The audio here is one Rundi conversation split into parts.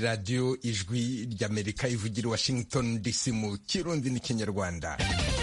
radiyo ijwi ry'amerika ivugira washington dc mu kirundi n'ikinyarwanda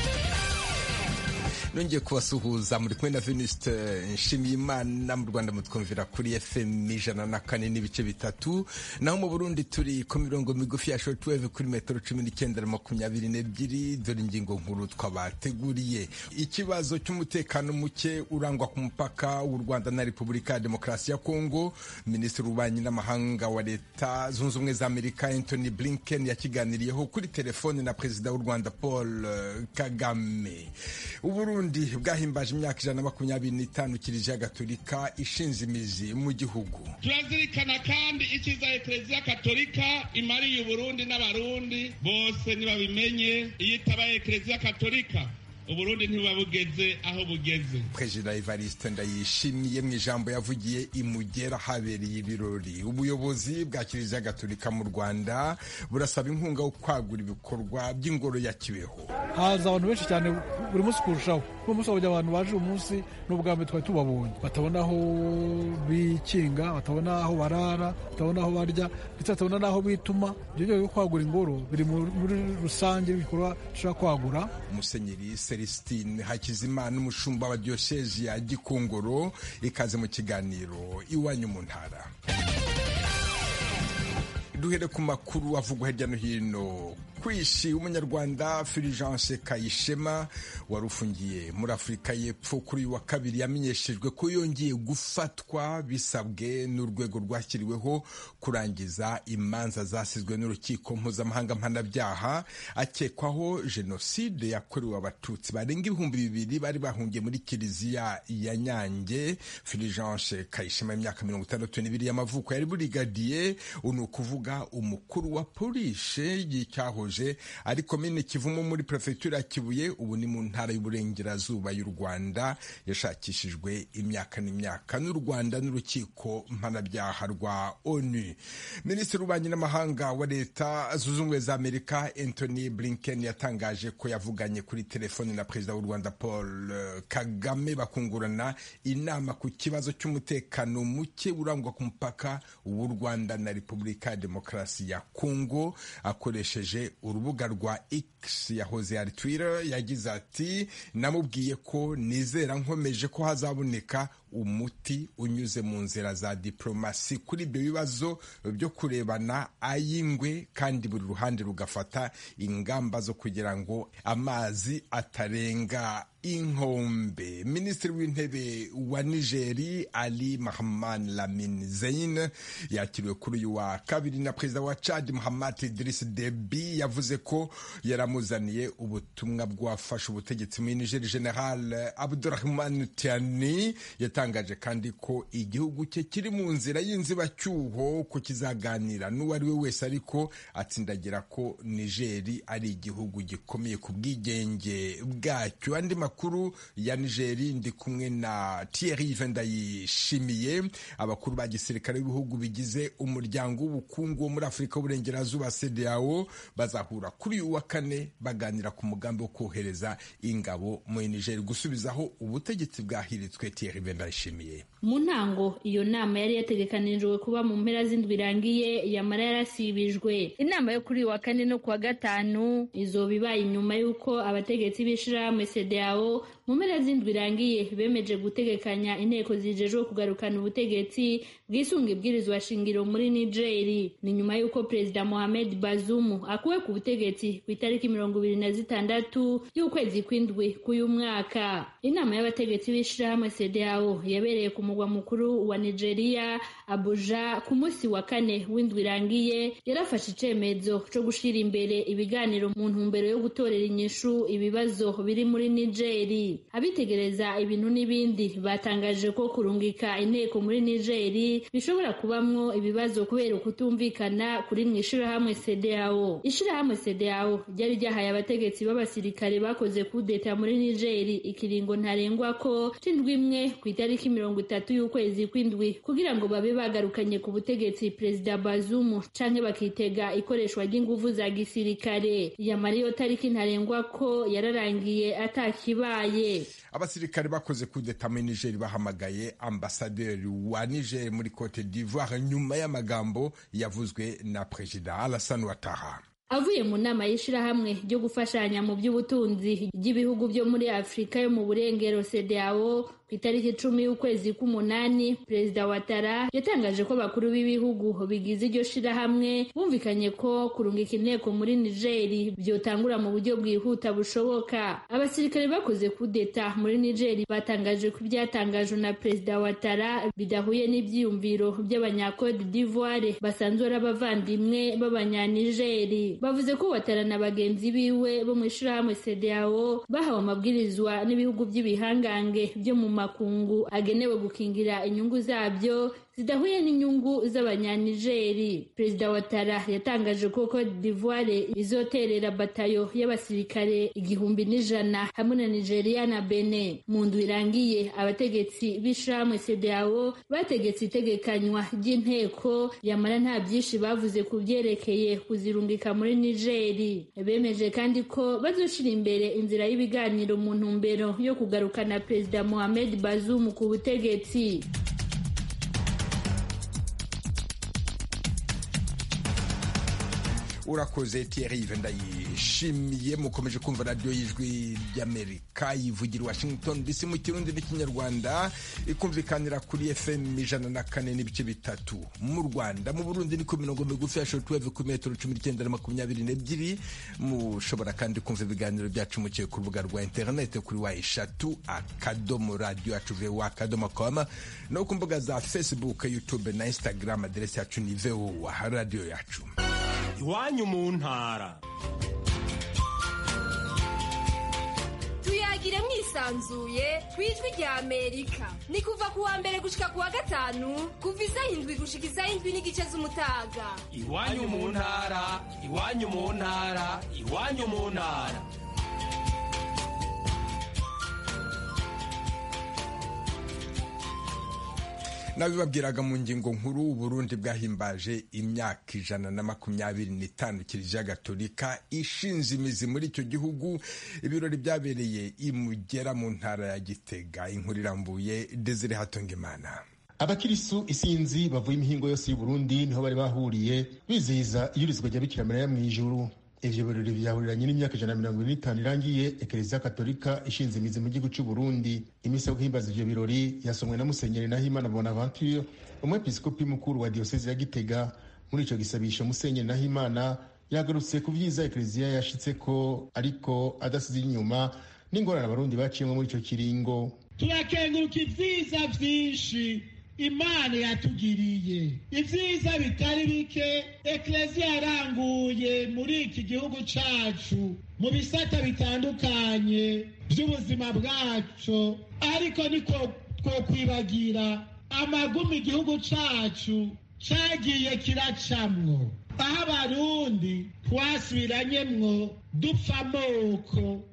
nongeye kubasuhuza muri kumwe na Venuste Nshimiyimana mu Rwanda mutwumvira kuri FM ijana na kane n'ibice bitatu naho mu Burundi turi ku mirongo migufi ya shortwave kuri metero cumi n'icyenda na makumyabiri n'ebyiri dore ingingo nkuru twabateguriye ikibazo cy'umutekano muke urangwa ku mupaka w'u Rwanda na Repubulika ya Demokarasi ya Kongo Minisitiri w'ububanyi n'amahanga wa Leta Zunze Ubumwe za Amerika Anthony Blinken yakiganiriyeho kuri telefone na Perezida w'u Rwanda Paul Kagame Uburundi Burundi bwahimbaje imyaka ijana na makumyabiri n'itanu kiliziya gatolika ishinze imizi mu gihugu turazirikana kandi icyiza ekereziya katolika imariye uburundi n'abarundi bose ntibabimenye iyo itabaye ekereziya katolika uburundi ntibuba bugeze aho bugeze perezida evariste ndayishimiye mu ijambo yavugiye imugera habereye ibirori ubuyobozi bwa kiliziya gatolika mu rwanda burasaba inkunga yo kwagura ibikorwa by'ingoro ya kibeho haza abantu benshi cyane buri munsi kurushaho uno munsi habujya abantu baje uyu munsi n'ubwa mbere twari tubabonye batabona aho bikinga batabona aho barara batabona aho barya ndetse batabona n'aho bituma ibyo byo kwagura ingoro biri muri rusange ibikorwa dushobora kwagura musenyeri celestine hakizimana umushumba wa diyosezi ya gikongoro ikaze mu kiganiro iwanyu mu ntara duhere ku makuru avugwa hirya no hino kwishi umunyarwanda Fulgence Kayishema wari ufungiye muri Afurika y'Epfo kuri uyu wa kabiri yamenyeshejwe ko yongeye gufatwa bisabwe n'urwego rwashyiriweho kurangiza imanza zasizwe n'urukiko mpuzamahanga mpanabyaha akekwaho jenoside yakorewe abatutsi barenga ibihumbi bibiri bari bahungiye muri kiliziya ya Nyange Fulgence Kayishema y'imyaka mirongo itandatu n'ibiri y'amavuko yari burigadiye ni ukuvuga umukuru wa polisi y'icyahoze ari komine kivumo muri perefegitura ya kibuye ubu ni mu ntara y'uburengerazuba y'u rwanda yashakishijwe imyaka n'imyaka n'u rwanda n'urukiko mpanabyaha rwa onu minisitiri w'ububanyi n'amahanga wa leta zunze ubumwe za amerika anthony blinken yatangaje ko yavuganye kuri telefoni na perezida w'u rwanda paul kagame bakungurana inama ku kibazo cy'umutekano muke urangwa ku mupaka w'u rwanda na repubulika ya demokarasi ya kongo akoresheje urubuga rwa X yahoze ari Twitter yagize ati namubwiye ko nizera nkomeje ko hazaboneka umuti unyuze mu nzira za diplomasi kuri ibyo bibazo byo kurebana ay'ingwe kandi buri ruhande rugafata ingamba zo kugira ngo amazi atarenga inkombe minisitiri w'intebe wa nigeri ali mahaman lamin zein yakiriwe kuri uyu wa kabiri na perezida wa chad muhammad idris debi yavuze ko yaramuzaniye ubutumwa bwafasha ubutegetsi muri nigeri general abdurahman tiani yatangaje kandi ko igihugu cye kiri mu nzira y'inzibacyuho ko kizaganira n'uwo ari we wese ariko atsindagira ko nigeri ari igihugu gikomeye ku bwigenge bwacyo andi makuru ya nigeri ndi kumwe na Thierry Vendayishimiye abakuru ba gisirikare b'ibihugu bigize umuryango w'ubukungu wo muri afurika y'uburengerazuba CEDEAO bazahura kuri uyu wa kane baganira ku mugambi wo kohereza ingabo muri nigeri gusubizaho ubutegetsi bwahiritswe Thierry Vendayishimiye mu ntango iyo nama yari yategekanijwe kuba mu mpera z'indwi irangiye yamara yarasibijwe inama yo kuri uyu wa kane no kuwa gatanu izoba ibaye inyuma y'uko abategetsi b'ishirahamwe CEDEAO mu mpera z'indwi irangiye bemeje gutegekanya inteko zijejwe kugarukana ubutegetsi bwisunga ibwirizwa shingiro muri nigeri ni nyuma y'uko perezida mohamed bazumu akuwe ku butegetsi ku itariki mirongo ibiri na zitandatu y'ukwezi kw'indwi k'uyu mwaka inama y'abategetsi b'ishirahamwe CEDEAO yabereye ku mugwa mukuru wa nigeria abuja ku munsi wa kane w'indwi irangiye yarafashe icemezo co gushira imbere ibiganiro mu ntumbero yo gutorera inyishu ibibazo biri muri nigeri abitegereza ibintu n'ibindi batangaje ko kurungika inteko muri nigeri bishobora kubamwo ibibazo kubera ukutumvikana kuri mu ishirahamwe CEDEAO ishirahamwe CEDEAO ryari ryahaye abategetsi b'abasirikare bakoze kudeta muri nigeri ikiringo ntarengwa ko c'indwi imwe ku itariki itariki mirongo itatu y'ukwezi kw'indwi kugira ngo babe bagarukanye ku butegetsi perezida bazumu canke bakitega ikoreshwa ry'inguvu za gisirikare yamara iyo tariki ntarengwa ko yararangiye atakibaye abasirikare bakoze kudeta muri niger bahamagaye ambasaderi wa niger muri cote d'ivoire nyuma y'amagambo yavuzwe na perezida alassane ouattara avuye mu nama y'ishirahamwe ryo gufashanya mu by'ubutunzi ry'ibihugu byo muri afurika yo mu burengero cdao ku itariki icumi y'ukwezi k'umunani perezida wa tara yatangaje ko bakuru b'ibihugu bigize iryo shirahamwe bumvikanye ko kurungika inteko muri nigeri byotangura mu buryo bwihuta bushoboka abasirikare bakoze kudeta muri nigeri batangaje ko ibyatangajwe na perezida wa tara bidahuye n'ibyiyumviro by'abanyakode d'ivoire basanzwe ari abavandimwe b'abanyanigeri bavuze ko watara na bagenzi biwe bo mu ishirahamwe cdao bahawe amabwirizwa n'ibihugu by'ibihangange byo mu makungu agenewe gukingira inyungu zabyo zidahuye n'inyungu z'abanyanigeri perezida wa tara yatangaje ko cote d'ivoire izoterera batayo y'abasirikare igihumbi n'ijana hamwe na nigeria na bene mu ndwi irangiye abategetsi b'ishirahamwe cdao bategetse itegekanywa ry'inteko yamara nta byinshi bavuze ku byerekeye kuzirungika muri nigeri bemeje kandi ko bazoshira imbere inzira y'ibiganiro mu ntumbero yo kugarukana perezida mohamed bazoum ku butegetsi urakoze Thierry ndayishimiye mukomeje kumva radiyo y'ijwi ry'amerika yivugira washington dc mu kirundi n'ikinyarwanda ikumvikanira kuri fm ijana na kane n'ibice bitatu mu rwanda mu burundi ni ku mirongo migufi ya shortwave ku metero cumi n'icyenda na makumyabiri n'ebyiri mushobora kandi kumva ibiganiro byacu mukiye ku rubuga rwa interinete kuri wa eshatu akadomo radiyo yacu vowa akadomo koma no ku mbuga za facebook youtube na instagram aderesi yacu ni vowa radiyo yacu iwanyu mu ntara tuyagire mwisanzuye ku ijwi rya amerika ni kuva ku wa mbere gushika ku wa gatanu kuva isaha indwi gushika isaha indwi n'igice z'umutaga iwanyu mu ntara iwanyu mu ntara iwanyu mu ntara nabibabwiraga mu ngingo nkuru uburundi bwahimbaje imyaka ijana na makumyabiri n'itanu kiliziya gatolika ishinze imizi muri icyo gihugu ibirori byabereye imugera mu ntara ya gitega inkuru irambuye desire hatongimana abakirisu isinzi bavuye imihingo yose y'uburundi niho bari bahuriye bizihiza iyurizwa rya bikira mariya mu ijuru ivyo birori vyahuriranye n'imyaka ijana na mirongo ine n'itanu irangiye ekereziya katolika ishinze imizi mu gihugu c'uburundi imisi yo guhimbaza ivyo birori yasomwe na musenyeri nahimana bonaventure umwepiskopi mukuru wa diyosezi ya gitega muri ico gisabisho musenyeri nahimana yagarutse ku vyiza ekereziya yashitseko ariko adasize inyuma n'ingorane abarundi baciyemwo muri ico kiringo turakenguruka ivyiza vyinshi imana yatugiriye ibyiza bitari bike ekereziya yaranguye muri iki gihugu cacu mu bisata bitandukanye by'ubuzima bwacu ariko niko twokwibagira amagumi igihugu cacu cagiye kiracamwo aho abarundi twasubiranyemwo dupfa amoko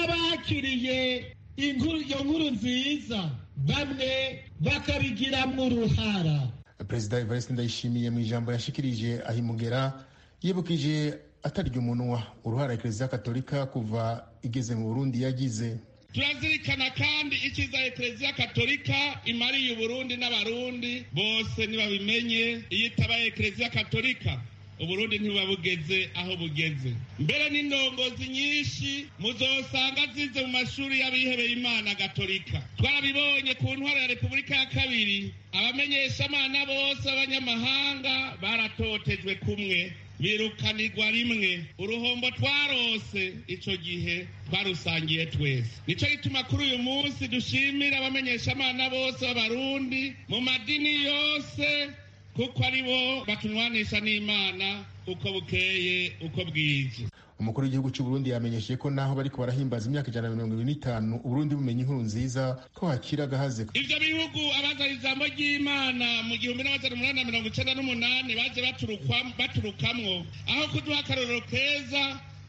n'abakiriye iyo nkuru nziza bamwe bakabigiramwo uruhara perezida evariste ndayishimiye mu ijambo yashikirije ahimugera yibukije atarya umunwa uruhara ekereziya katolika kuva igeze mu burundi yagize turazirikana kandi icyiza ekereziya katolika imariye uburundi n'abarundi bose ntibabimenye iyo itabaye ekereziya katolika uburundi ntibuba bugeze aho bugeze mbere n'indongozi nyinshi muzosanga zize mu mashuri y'abihebeye imana gatolika twarabibonye ku ntwaro ya repubulika ya kabiri abamenyeshamana bose b'abanyamahanga baratotejwe kumwe birukanirwa rimwe uruhombo twarose ico gihe twarusangiye twese nico gituma kuri uyu munsi dushimira abamenyeshamana bose b'abarundi mu madini yose kuko ari bo batunwanisha n'imana uko bukeye uko bwije umukuru w'igihugu cy'uburundi yamenyesheje ko naho bariko barahimbaza imyaka ijana na mirongo ibiri n'itanu uburundi bumenye inkuru nziza ko hakira agahaze ivyo bihugu abazana ijambo ry'imana mu gihumbi n'amajana umunani na mirongo icenda n'umunani baje baturukamwo aho kuduha akarorero keza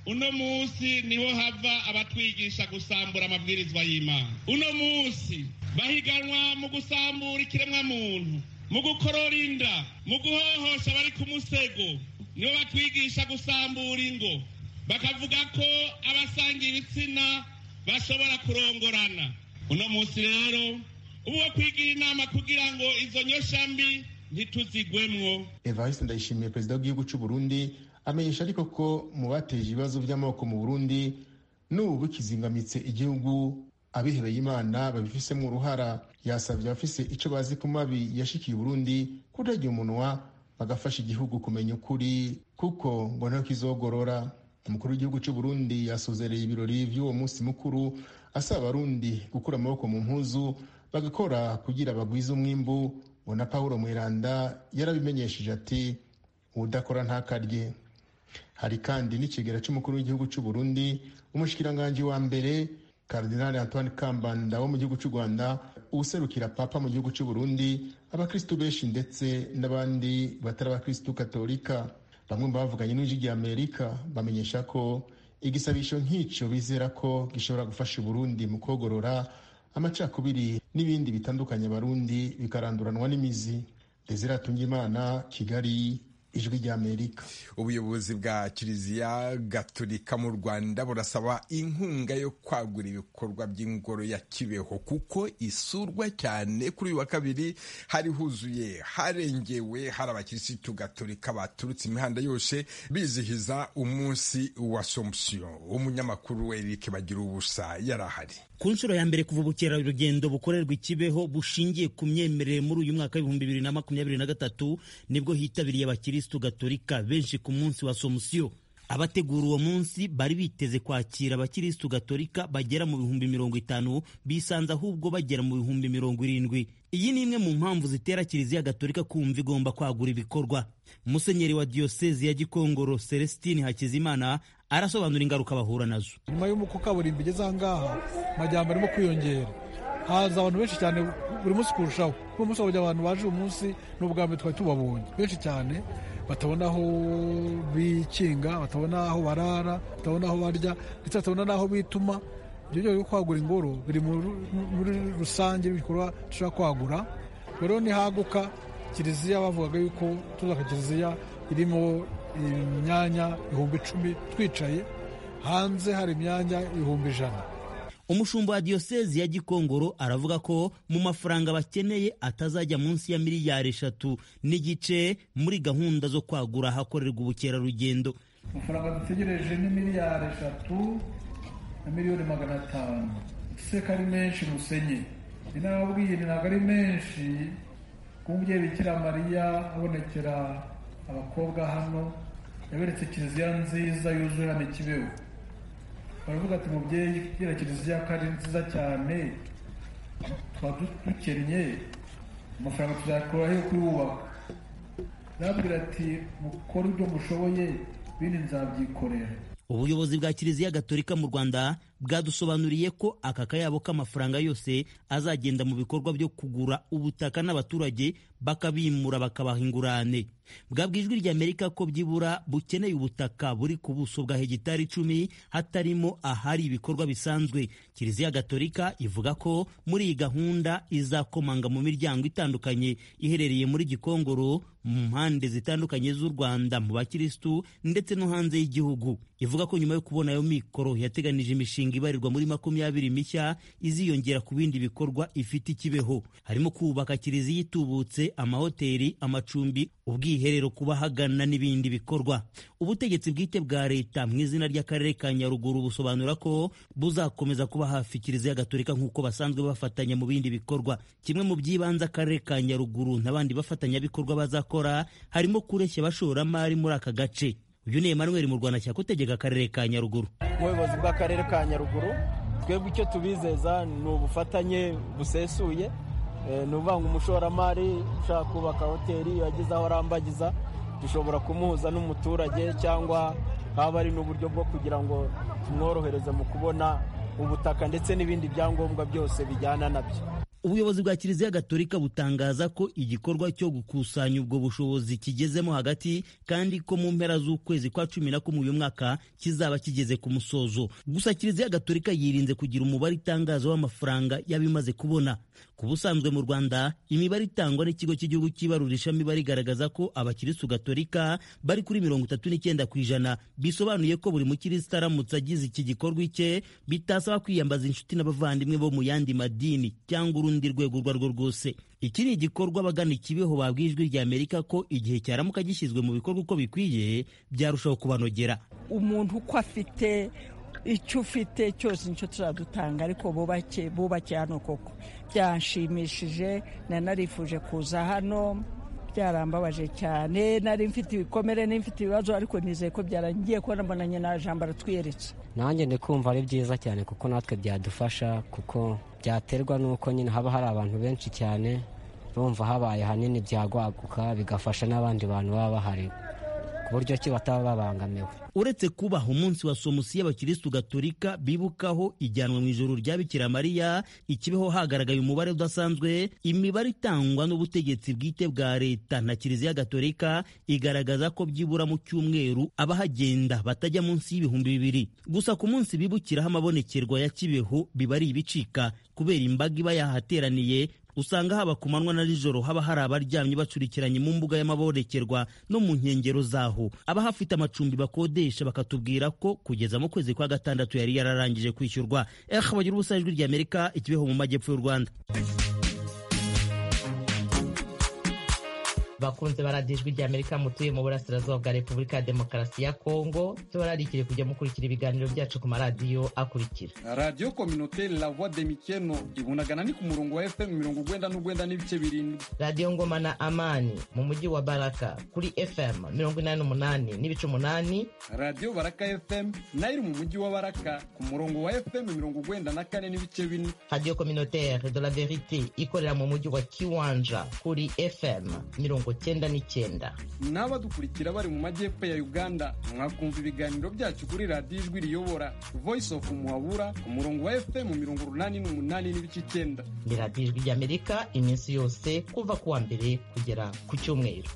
uno munsi niho hava abatwigisha gusambura amabwirizwa y'imana uno munsi bahiganwa mu gusambura ikiremwamuntu mu gukorora inda mu guhohosha abari ku musego nibo batwigisha gusambura ingo bakavuga ko abasangiye ibitsina bashobora kurongorana uno munsi rero ubu wo kwigira inama kugira ngo izo nyoshambi ntituzigwemwo evariste ndayishimiye perezida w'igihugu cy'u burundi amenyesha ariko ko mu bateje ibibazo by'amoko mu burundi n'ubu bikizingamitse igihugu abihebeye imana babifisemo uruhara yasabye abafise icyo bazi ku mabi yashikiye uburundi kudagira umunwa bagafasha igihugu kumenya ukuri kuko ngo ntaho kizogorora umukuru w'igihugu cy'u burundi yasozereye ibirori by'uwo munsi mukuru asaba abarundi gukura amaboko mu mpuzu bagakora kugira bagwize umwimbu ngo na paul mweranda yarabimenyesheje ati udakora ntakarye hari kandi n'ikigera cy'umukuru w'igihugu cy'u burundi umushikiranganji wa mbere Cardinal Antoine Kambanda wo mu gihugu cy'u Rwanda userukira papa mu gihugu cy'u Burundi abakristu benshi ndetse n'abandi batari abakristu katolika bamwe mu bavuganye n'ijwi rya Amerika bamenyesha ko igisabisho nk'icyo bizera ko gishobora gufasha Burundi mu kogorora amacakubiri n'ibindi bitandukanye abarundi bikaranduranwa n'imizi Desire Tungimana Kigali ijwi ry'amerika ubuyobozi bwa kiliziya gatolika mu rwanda burasaba inkunga yo kwagura ibikorwa by'ingoro ya kibeho kuko isurwa cyane kuri uyu wa kabiri hari huzuye harengewe hari abakirisitu gatolika baturutse imihanda yose bizihiza umunsi wa somusiyo umunyamakuru eric bagira ubusa yari ahari ku nshuro ya mbere kuva ubukerarugendo bukorerwa ikibeho bushingiye ku myemerere muri uyu mwaka w'ibihumbi bibiri na makumyabiri na gatatu nibwo hitabiriye abakirisitu gatolika benshi ku munsi wa somusiyo abategura uwo munsi bari biteze kwakira abakirisitu gatolika bagera mu bihumbi mirongo itanu bisanze ahubwo bagera mu bihumbi mirongo irindwi iyi ni imwe mu mpamvu zitera kiliziya gatolika kumva igomba kwagura ibikorwa musenyeri wa diyosezi ya gikongoro celestine hakizimana arasobanura ingaruka bahura nazo nyuma y'uko kaburimbo igeze aha ngaha amajyambere arimo kwiyongera haza abantu benshi cyane buri munsi kurushaho uno munsi habonye abantu baje uyu munsi ni ubwa mbere twari tubabonye benshi cyane batabona aho bikinga batabona aho barara batabona aho barya ndetse batabona n'aho bituma ibyo byo byo kwagura ingoro biri muri rusange ibikorwa dushobora kwagura rero nihaguka kiliziya bavugaga yuko tuzaka kiliziya irimo imyanya ibihumbi icumi twicaye hanze hari imyanya ibihumbi ijana umushumba wa diyosezi ya gikongoro aravuga ko mu mafaranga bakeneye atazajya munsi ya miliyari eshatu n'igice muri gahunda zo kwagura ahakorerwa ubukerarugendo amafaranga dutegereje ni miliyari eshatu na miliyoni magana atanu ese ko ari menshi musenye ni nababwiye ntabwo ari menshi kuko umubyeyi bikira mariya abonekera abakobwa hano yaberetse kiliziya nziza yuzuye hano ikibeho baravuga ati mubyeyi kubera kiliziya ko ari nziza cyane twaba dukennye amafaranga tuzakura yo kuyubaka arabwira ati mukore ibyo mushoboye bindi nzabyikorera ubuyobozi bwa kiliziya gatolika mu rwanda bwadusobanuriye ko aka kayabo k'amafaranga yose azagenda mu bikorwa byo kugura ubutaka n'abaturage bakabimura bakabaha ingurane bwabwa ijwi ry'amerika ko byibura bukeneye ubutaka buri ku buso bwa hegitari icumi hatarimo ahari ibikorwa bisanzwe kiliziya gatolika ivuga ko muri iyi gahunda izakomanga mu miryango itandukanye iherereye muri gikongoro mu mpande zitandukanye z'u rwanda mu bakirisitu ndetse no hanze y'igihugu ivuga ko nyuma yo kubona ayo mikoro yateganije imishinga ibarirwa muri makumyabiri mishya iziyongera ku bindi bikorwa ifite ikibeho harimo kubaka kiliziya itubutse amahoteli amacumbi ubwiherero ku bahagana n'ibindi bikorwa ubutegetsi bwite bwa leta mu izina ry'akarere ka nyaruguru busobanura ko buzakomeza kuba hafi kiliziya gatolika nk'uko basanzwe bafatanya mu bindi bikorwa kimwe mu by'ibanze akarere ka nyaruguru n'abandi bafatanyabikorwa bazakora harimo kureshya abashoramari muri aka gace uyu ni Emmanuel mu Rwanda cyakutegeka akarere ka Nyaruguru ubuyobozi bw'akarere ka Nyaruguru twebwe icyo tubizeza ni ubufatanye busesuye ni ukuvuga ngo umushoramari ushaka kubaka hoteli yagize aho arambagiza dushobora kumuhuza n'umuturage cyangwa haba ari n'uburyo bwo kugira ngo tumworohereze mu kubona ubutaka ndetse n'ibindi byangombwa byose bijyana nabyo ubuyobozi bwa kiliziya gatolika butangaza ko igikorwa cyo gukusanya ubwo bushobozi kigezemo hagati kandi ko mu mpera z'ukwezi kwa cumi na kumwe uyu mwaka kizaba kigeze ku musozo gusa kiliziya gatolika yirinze kugira umubare itangaza w'amafaranga y'abimaze kubona ku busanzwe mu rwanda imibare itangwa n'ikigo cy'igihugu cy'ibarurishamibare igaragaza ko abakirisitu gatolika bari kuri mirongo itatu n'icyenda ku ijana bisobanuye ko buri mukirisitu aramutse agize iki gikorwa icye bitasaba kwiyambaza inshuti n'abavandimwe bo mu yandi madini cyangwa urundi rwego urwo arirwo rwose iki ni igikorwa abagana ikibeho babwiye ijwi rya amerika ko igihe cyaramuka gishyizwe mu bikorwa uko bikwiye byarushaho kubanogera umuntu uko afite icyo ufite cyose nicyo tuzadutanga ariko bubake bubake hano koko byanshimishije nanarifuje kuza hano byarambabaje cyane nari mfite ibikomere n'imfite ibibazo ariko nizeye ko byarangiye ko nabonanye na jambo aratwiyeretse nanjye ndi kumva ari byiza cyane kuko natwe byadufasha kuko byaterwa n'uko nyine haba hari abantu benshi cyane bumva habaye hanini byagwaguka bigafasha n'abandi bantu baba bahari ku buryo ki bataba babangamiwe uretse kubaha umunsi wa somusi y'abakirisitu gatolika bibukaho ijyanwa mu ijoro rya bikira mariya ikibeho hagaragaye umubare udasanzwe imibare itangwa n'ubutegetsi bwite bwa leta na kiliziya gatolika igaragaza ko byibura mu cyumweru abahagenda batajya munsi y'ibihumbi bibiri gusa ku munsi bibukiraho amabonekerwa ya kibeho biba ari ibicika kubera imbaga iba yahateraniye usanga haba ku manywa na nijoro haba hari abaryamye bacurikiranye mu mbuga y'amabonekerwa no mu nkengero zaho abahafite amacumbi bakodesha bakatubwira ko kugeza mu kwezi kwa gatandatu yari yararangije kwishyurwa eh bagira ubusa ijwi rya amerika ikibeho mu majyepfo y'u rwanda bakunze baradiye ijwi rya amerika mutuye mu burasirazuba bwa repubulika ya demokarasi ya kongo tubararikire kujya mukurikira ibiganiro byacu ku maradiyo akurikira radiyo kominoteri la voix de mikeno ibunagana ni ku murongo wa fm mirongo ugwenda n'ugwenda n'ibice birindwi radiyo ngoma na amani mu mujyi wa baraka kuri fm mirongo inani n'umunani n'ibice umunani radiyo baraka fm nayo iri mu mujyi wa baraka ku murongo wa fm mirongo ugwenda na kane n'ibice bine radiyo kominoteri de la verite ikorera mu mujyi wa kiwanja kuri fm mirongo cyenda n'icyenda n'abadukurikira bari mu majyepfo ya uganda mwakumva ibiganiro byacu kuri radiyo ijwi riyobora voice of muhabura ku murongo wa fm mirongo urunani n'umunani n'ibice icyenda ni radiyo ijwi ry'amerika iminsi yose kuva ku wa mbere kugera ku cyumweru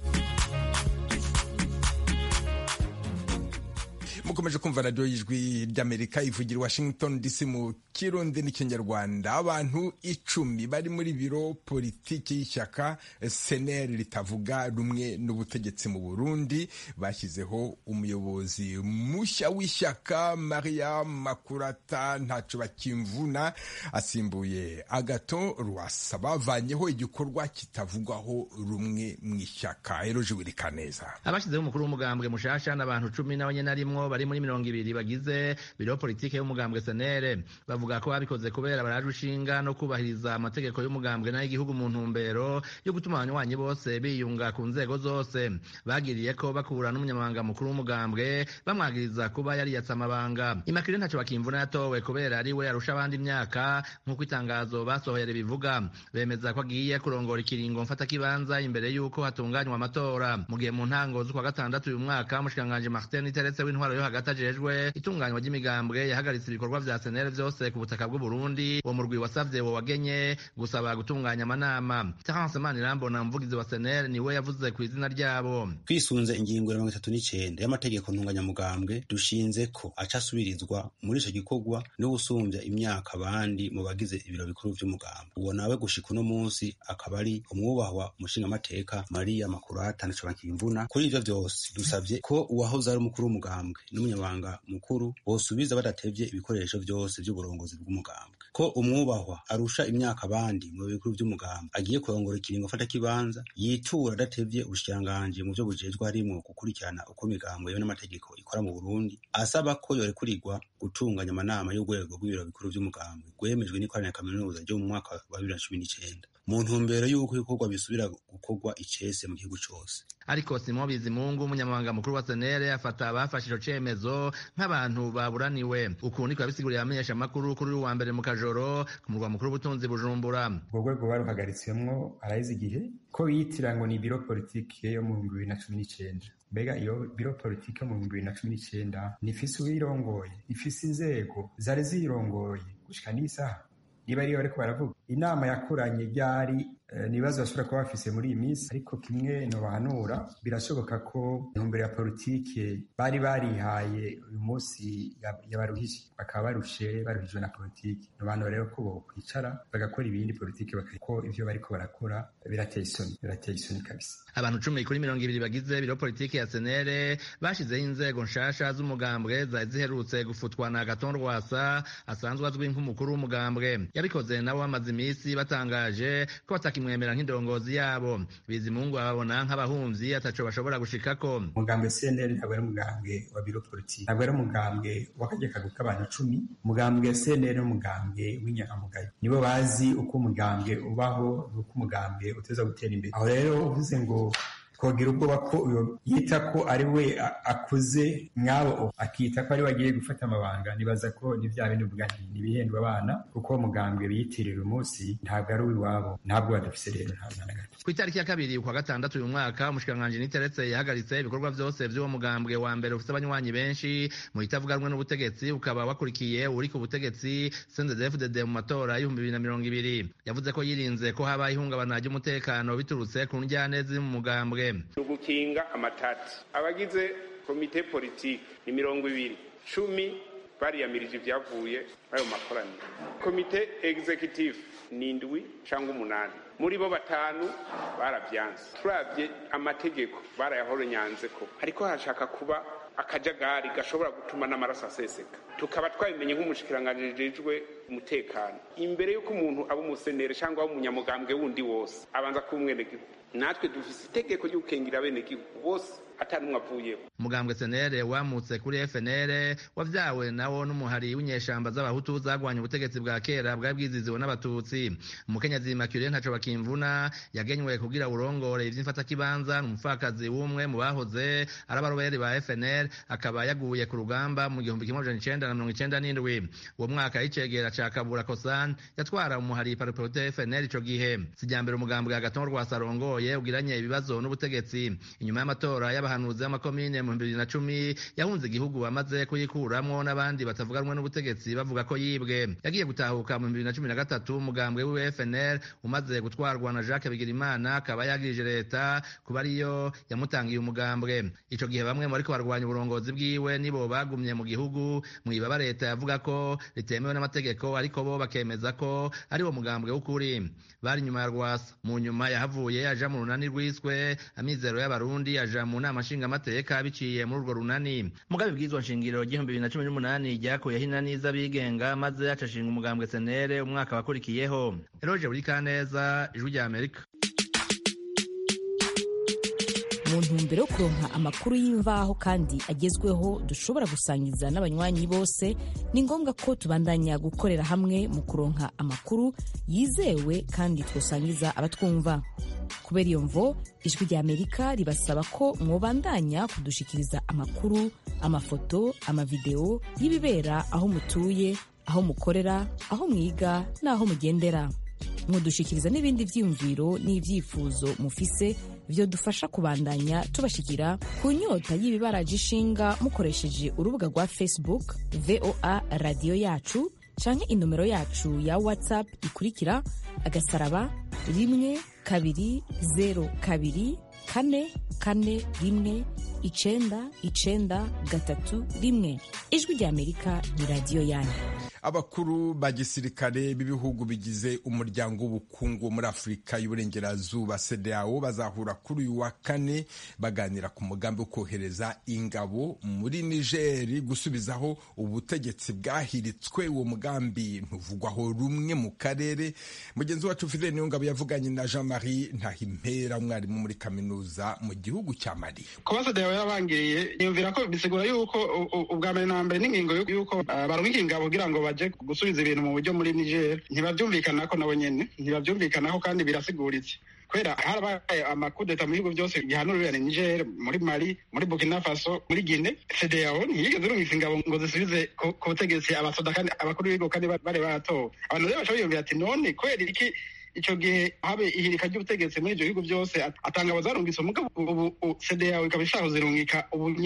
mukomeje kumva radiyo y'ijwi ry'amerika ivugira washington dc mu kirundi n'ikinyarwanda abantu icumi bari muri biro politiki y'ishyaka seneri ritavuga rumwe n'ubutegetsi mu burundi bashyizeho umuyobozi mushya w'ishyaka maria makurata ntaco bakimvuna asimbuye agato rwasa bavanyeho igikorwa kitavugwaho rumwe mu ishyaka eroje wirikaneza abashyizeho umukuru w'umugambwe mushasha n'abantu cumi n'abanyenarimwo bari muri mirongo ibiri bagize biro politike y'umugambwe senere bavuga ko babikoze kubera baraje ushinga no kubahiriza amategeko y'umugambwe n'ay'igihugu mu ntumbero yo gutuma abanywanyi bose biyunga ku nzego zose bagiriye ko bakura n'umunyamabanga mukuru w'umugambwe bamwagiriza kuba yariyatse amabanga imakire ntacyo bakimvuna yatowe kubera ari we arusha abandi imyaka nk'uko itangazo basohoye ribivuga bemeza ko agiye kurongora ikiringo mfatakibanza imbere y'uko hatunganywa amatora mu gihe mu ntango z'ukwa gatandatu uyu mwaka umushikiranganji martin teretse w'intwaro yo hagati ajejwe itunganywa ry'imigambwe yahagaritse ibikorwa vya senere vyose ku butaka bw'u Burundi uwo murwi wasavye wo wagenye gusaba gutunganya amanama Terence Manirambona umuvugizi wa senere niwe yavuze ku izina ryabo twisunze ingingo ya mirongo itatu n'icenda y'amategeko ntunganyamugambwe dushinze ko aca asubirizwa muri ico gikorwa no gusumbya imyaka abandi mu bagize ibiro bikuru vy'umugambwe uwo nawe gushika uno munsi akaba ari umwubahwa umushingamateka Maria Makurata na Cobankimvuna kuri ivyo vyose dusavye ko uwahoze ari umukuru w'umugambwe n'umunyamabanga mukuru bosubiza badatevye ibikoresho vyose vy'uburongozi bw'umugambwe ko umwubahwa arusha imyaka abandi mu bikuru vy'umugambwe agiye kurongora ikiringo afata kibanza yitura adatevye ubushikiranganji mu vyo bujejwe harimwo gukurikirana uko imigambwe yewe n'amategeko ikora mu Burundi asaba ko yorekurirwa gutunganya amanama y'urwego rw'ibiro bikuru vy'umugambwe rwemejwe n'ikoraniro kaminuza ryo mu mwaka wa bibiri na cumi n'icenda mu ntumbero y'uko ibikorwa bisubira gukorwa icese mu gihugu cose ariko Simon Bizimungu umunyamabanga mukuru wa senere afata abafashe ico cemezo nk'abantu baburaniwe uku niko yabisiguriye abamenyesha amakuru kuri uyu wa mbere mu kajoro ku murwa mukuru w'ubutunzi bujumbura ubwo rwego baruhagaritswemwo araheze igihe ko bitira ngo ni biro politike yo mu bihumbi bibiri na cumi n'icenda mbega iyo biro politike yo mu bihumbi bibiri na cumi n'icenda nifise uwirongoye ifise inzego zari zirongoye gushika n'isaha niba ariyo bariko baravuga inama yakoranye ryari ni ibibazo bashobora kuba bafise muri iyi minsi ariko kimwe nobahanura birashoboka ko intumbero ya politike bari barihaye uyu munsi yabaruhije bakaba barushe baruhijwe na politike nobanura rero ko bokwicara bagakora ibindi politike ko ivyo bariko barakora birateye isoni birateye isoni kabisa abantu cumi kuri mirongo ibiri bagize biro politike ya senere bashizeho inzego nshasha z'umugambwe zari ziherutse gufutwa na gaton rwasa asanzwe azwi nk'umukuru w'umugambwe yabikoze nabo bamaze iminsi batangaje ko batakimwemera nk'indongozi yabo bizimungu babona nk'abahumvyi ataco bashobora gushikako umugambwe senere ntabwo ari umugambwe wa biro politike ntabwo ari umugambwe w'akajya kaguru k'abantu cumi umugambwe senere n'umugambwe w'inyangamugayo nibo bazi uko umugambwe ubaho n'uko umugambwe uteza gutera imbere aho rero uvuze ngo twogira ubwoba ko uyo yita ko ari we akuze mwabo akita ko ari we agiye gufata amabanga nibaza ko ni bya bindi uvuga nti nibihindwa abana kuko umugambwe biyitirira umunsi ntabwo ari uw'iwabo ntabwo badafise rero nta na gato ku itariki ya kabiri ukwa gatandatu uyu mwaka umushikiranganji niteretse yahagaritse ibikorwa vyose vy'uwo mugambwe wa mbere ufise abanywanyi benshi mu itavuga rumwe n'ubutegetsi ukaba wakurikiye uri ku butegetsi CNDD-FDD mu matora y'ibihumbi bibiri na mirongo ibiri yavuze ko yirinze ko haba ihungabana ry'umutekano biturutse ku njyane ziri mu mugambwe ugukinga amatati abagize komite politiki ni mirongo ibiri cumi bariyamirije ibyavuye ayo makoraniro komite executive ni indwi cyangwa umunani muri bo batanu barabyanze turabye amategeko barayahoronyanze ko ariko hashaka kuba akajagari gashobora gutuma n'amaraso aseseka tukaba twabimenye nk'umushikiranganji jejwe umutekano imbere y'uko umuntu aba umusenere cyangwa aba umunyamugambwe wundi wose abanza kuba umwenegihugu natwe dufise itegeko ryo gukengira abenegihugu bose atanumwe avuyeho umugambwe senere wamutse kuri fnr wavyawe nawo n'umuhari w'inyeshamba z'abahutu zagwanya ubutegetsi bwa kera bwari bwiziziwe n'abatutsi umukenyezi makure ntaco bakimvuna yagenywe kugira urongore ivy'imfatakibanza n'umupfakazi w'umwe mu bahoze ari abaroberi ba fnr akaba yaguye ku rugamba mu gihumbi kimwe amajana icenda na mirongo icenda n'indwi uwo mwaka y'icegera ca kabura kosan yatwara umuhari pariprote fnr ico gihe sijambere umugambwe agaton rwasarongoye ugiranye ibibazo n'ubutegetsi inyuma y'amatora y'abahanuzi b'amakomine mu bibiri na cumi yahunze igihugu amaze kuyikuramwo n'abandi batavuga rumwe n'ubutegetsi bavuga ko yibwe yagiye gutahuka mu bibiri na cumi na gatatu umugambwe wiwe fnr umaze gutwarwa na jacques bigirimana akaba yagirije leta kuba ariyo yamutangiye umugambwe ico gihe bamwe mu bariko barwanya uburongozi bwiwe nibo bagumye mu gihugu mwibaba leta yavuga ko ritemewe n'amategeko ariko bo bakemeza ko ari wo mugambwe w'ukuri bari inyuma ya rwasa mu nyuma yahavuye aja mu runani rwiswe amizero y'abarundi aja mu nama nshingamateka biciye muri urwo runani mugabe bw'izwa nshingiro ry'ibihumbi bibiri na cumi n'umunani ryakuyeho inani z'abigenga maze acashinga umugambwe senere umwaka wakurikiyeho eroje buri kaneza ijwi rya amerika mu ntumbero yo kuronka amakuru y'imvaho kandi agezweho dushobora gusangiza n'abanywanyi bose ni ngombwa ko tubandanya gukorera hamwe mu kuronka amakuru yizewe kandi twosangiza abatwumva kubera iyo mvo ijwi rya amerika ribasaba ko mwobandanya kudushikiriza amakuru amafoto amavideo y'ibibera aho mutuye aho mukorera aho mwiga n'aho mugendera mudushikiriza n'ibindi vyiyumviro n'ivyifuzo mufise vyo dufasha kubandanya tubashikira ku nyota y'ibibaraje ishinga mukoresheje urubuga rwa facebook voa radiyo yacu canke inomero yacu ya whatsapp ikurikira agasaraba rimwe kabiri zero kabiri kane kane rimwe icenda icenda gatatu rimwe ijwi rya amerika ni radiyo yanyu abakuru ba gisirikare b'ibihugu bigize umuryango w'ubukungu muri afurika y'uburengerazuba cdao bazahura kuri uyu wa kane baganira ku mugambi wo kohereza ingabo muri nigeri gusubizaho ubutegetsi bwahiritswe uwo mugambi ntuvugwaho rumwe mu karere mugenzi wacu fidele niyo ngabo yavuganye na jean marie ntahimpera umwarimu muri kaminuza mu gihugu cya mali kuba cdao yabangiriye yumvira ko bisigura yuko ubwa mbere na mbere n'ingingo yuko barungika ingabo kugira ngo baje gusubiza ibintu mu buryo muri niger ntibabyumvikanako nabo nyene ntibabyumvikanako kandi birasiguritse kubera harabaye amakudeta mu bihugu byose gihanurira niger muri mali muri burkina faso muri gine cdao ntiyigeze irungika ingabo ngo zisubize ku butegetsi abasoda kandi abakuru b'ibihugu kandi bari baratowe abantu rero baca biyumvira ati none kubera iki icyo gihe habe ihirika ry'ubutegetsi muri ibyo bihugu byose atanga abazarungitse umugabo ubu cdao ikaba ishaka kuzirungika ubu nyene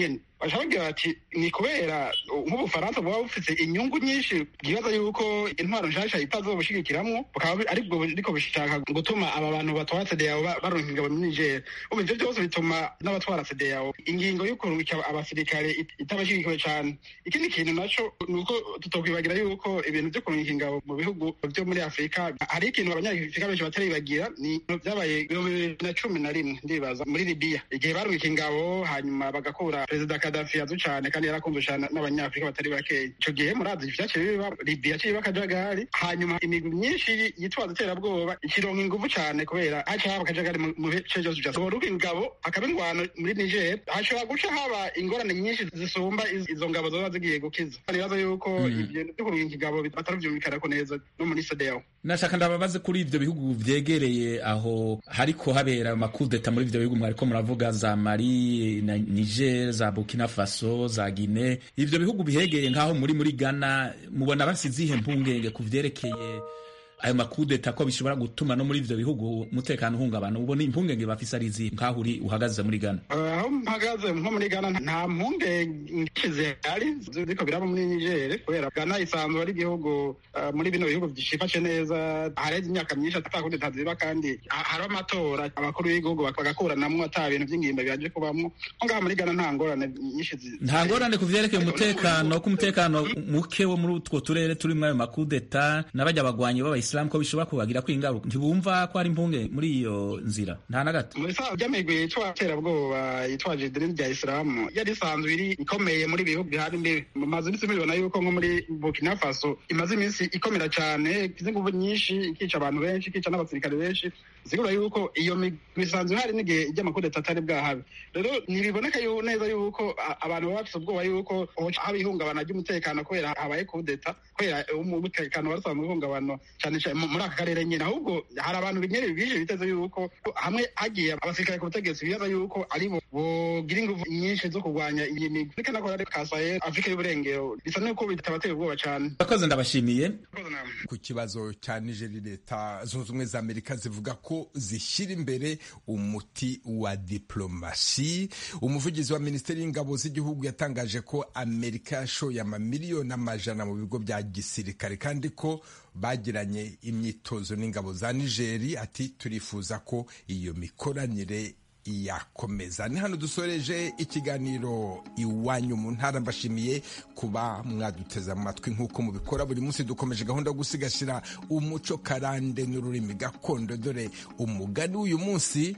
baca bagira bati ni kubera nk'ubufaransa buba bufite inyungu nyinshi bwibaza yuko intwaro nshasha itazobushigikiramwo bukaba aribwo buriko bushaka gutuma aba bantu batwara CEDEAO baronka ingabo muri Niger ubu ivyo byose bituma n'abatwara CEDEAO ingingo yo kurungika abasirikare itabashigikiwe cane ikindi kintu naco ni uko tutokwibagira yuko ibintu vyo kurungika ingabo mu bihugu vyo muri afurika hari ikintu abanyafurika benshi bataribagira ni vyabaye ibihumbi bibiri na cumi na rimwe ndibaza muri libiya igihe barungika ingabo hanyuma bagakura perezida kadafi yazu cane kandi yarakunzwe cane n'abanyafurika batari bakeya ico gihe murazi vyaciye biba libiya ciba akajagari hanyuma imigwi myinshi yitwaza iterabwoba ikironka inguvu cane kubera haca haba akajagari mu bice vyose vya sohoruka ingabo hakaba ingwano muri niger hashobora guca haba ingorane nyinshi zisumba izo ngabo zoba zigiye gukiza nibaza yuko ivyo vyo kurungika ingabo bataravyumvikanako neza no muri CEDEAO nashaka ndababaze kuri ivyo bihugu vyegereye aho hariko habera amakudeta muri ivyo bihugu mwariko muravuga za Mali na Niger za Burkina Faso za Guinea ivyo bihugu bihegereye nk'aho muri muri Ghana mubona basizihe mpungenge ku vyerekeye ayo makudeta ko bishobora gutuma no muri ivyo bihugu umutekano uhungabana ubona impungenge bafise ari izihe nk'aho uri uhagaze muri Ghana aho mpagaze nko muri Ghana nta mpungenge zihari ziriko biraba muri Niger kubera Ghana isanzwe ari igihugu muri bino bihugu vyifashe neza hareze imyaka myinshi atakudeta ziba kandi hari amatora abakuru b'igihugu bagakuranamwo ata bintu vy'ingimba bihaje kubamwo nko ngaha muri Ghana nta ngorane nyinshi nta ngorane ku vyerekeye umutekano ko umutekano muke wo muri utwo turere turimwo ayo makudeta n'abajya bagwanyi b'abayisilamu ko bishobora kubagira ko ingaruka ntibumva ko hari impunge muri iyo nzira nta na gato muri saa by'amigwi yitwa terabwoba yitwaje idini rya isilamu yari isanzwe iri ikomeye muri bihugu bihari imbere mumaze iminsi mubibona yuko nko muri burkina faso imaze iminsi ikomera cyane ikize inguvu nyinshi ikica abantu benshi ikica n'abasirikare benshi sigura yuko iyo migwi isanzwe ihari n'igihe iby'amakudeta atari bwahabe rero ntibiboneka neza yuko abantu baba bafite ubwoba yuko haba ihungabana ry'umutekano kubera habaye kudeta kubera umutekano wari usanzwe uhungabana cyane cyane muri aka karere nyine ahubwo hari abantu binyere bije biteze yuko hamwe hagiye abasirikare ku butegetsi bibaza yuko ari bo bogira ingufu nyinshi zo kurwanya iyi migwi ariko nako rero kasaye afurika y'uburengero bisa n'uko bitabateye ubwoba cyane abakozi ndabashimiye ku kibazo cya nigeri leta zunze ubumwe za amerika zivuga ko zishyira imbere umuti wa diplomasi umuvugizi wa minisiteri y'ingabo z'igihugu yatangaje ko amerika yashoye amamiliyoni amajana mu bigo bya gisirikare kandi ko bagiranye imyitozo n'ingabo za nigeri ati turifuza ko iyo mikoranire yakomeza ni hano dusoreje ikiganiro iwanyu mu ntara mbashimiye kuba mwaduteze amatwi nk'uko mubikora buri munsi dukomeje gahunda yo gusigasira umuco karande n'ururimi gakondo dore umugani w'uyu munsi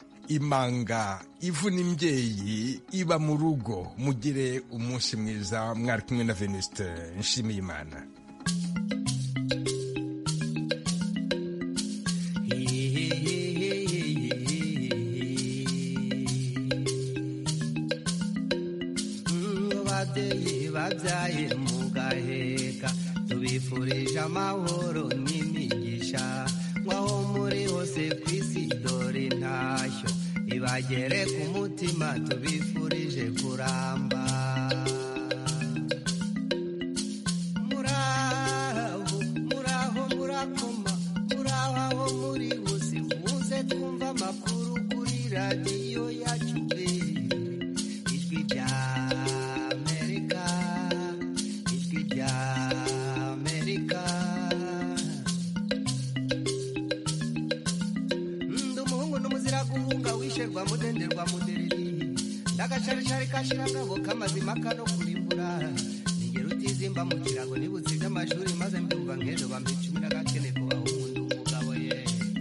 imanga ivuna imbyeyi iba mu rugo mugire umunsi mwiza mwari kumwe na venuste nshimiyimana babyaye mu gaheka tubifurije amahoro n'imigisha nk'aho muri hose ku isi dore intashyo ibagere ku mutima tubifurije kuramba muraho muraho murakoma muraho aho muri hose muze twumva amakuru kuri radiyo yacu ijwi rya guhunga mudenderwa mudereri ndagacaricari kashirangabo k'amazima kano kurimbura ningero utizimba mu kirago nibutse iby'amashuri maze mbyumva nk'ejo bampa icumi n'agakene kubaho umuntu umugabo ye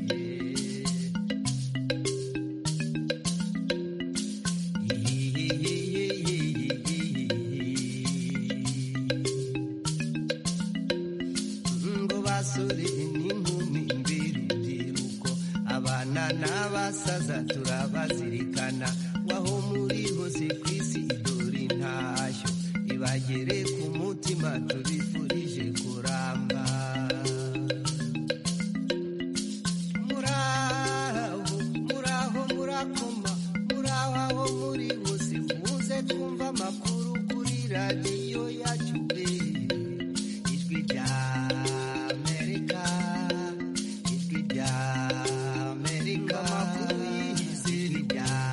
ngo basore n'inkumi mbirubyiruko abana n'abasaza turabazirikana waho muri hose ku isi dore intashyo ibagere ku mutima tubifurije kuramba muraho muraho murakoma muraho aho muri hose muze twumva amakuru kuri radiyo yacu ijwi rya amerika ijwi rya amerika amakuru y'isi rya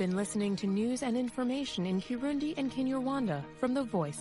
been listening to news and information in Kirundi and Kinyarwanda from the Voice